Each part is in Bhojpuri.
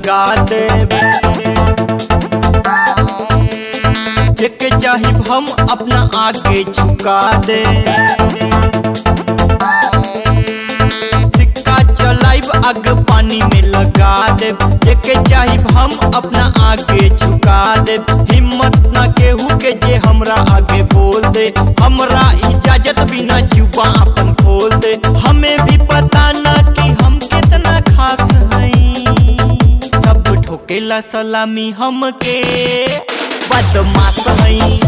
लगा दे जेके चाही हम अपना आगे झुका दे सिक्का चलाइब आग पानी में लगा दे जेके चाही हम अपना आगे झुका दे हिम्मत ना केहू के जे हमरा आगे बोल दे हमरा इजाजत बिना जुबा अपन खोल दे हमें भी पता ना कि हम कितना खास हई सब ठोकेला सलामी हमके बदमाश हई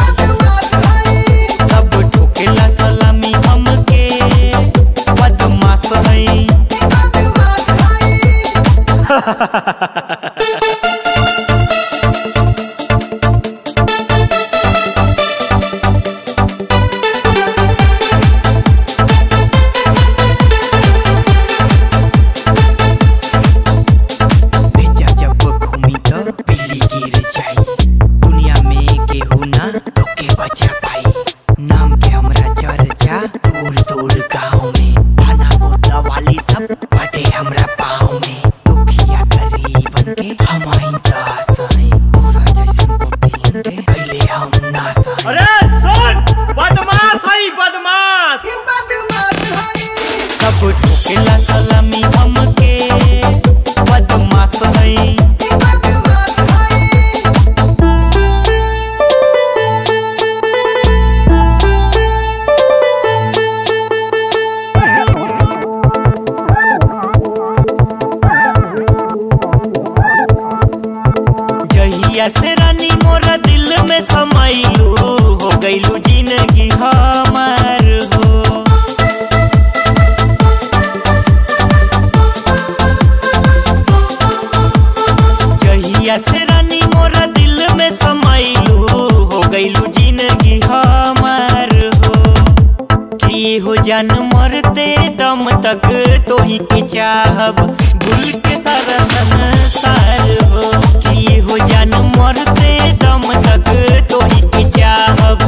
सब ठोकेला सलामी हमके बदमाश हई भेजा जब घूमी तो बिल्ली गिर जाई दुनिया में केहू ना तोके बचा पाई नाम के हमरा चर्चा दूर दूर गाँव में खाना बोतला वाली सब बाटे हमरा पाँव में दुखिया गरीबन के हम आई दास हई सजैसन बुद्धियन के कैले हम नास हई अरे सुन बदमाश हई बदमाश सब ठोकेला सलामी हमके बदमाश हई जहिया से रानी मोरा दिल में समाइलू हो गईलू जिंदगी हमार हो जहिया से रानी मोरा दिल में समाइलू हो गईलू जिंदगी हमार हो की हो जान मरते दम तक तोही के चाहब भूल के सारा संसार हो की हो जान मरते दम तक तोही के चाहब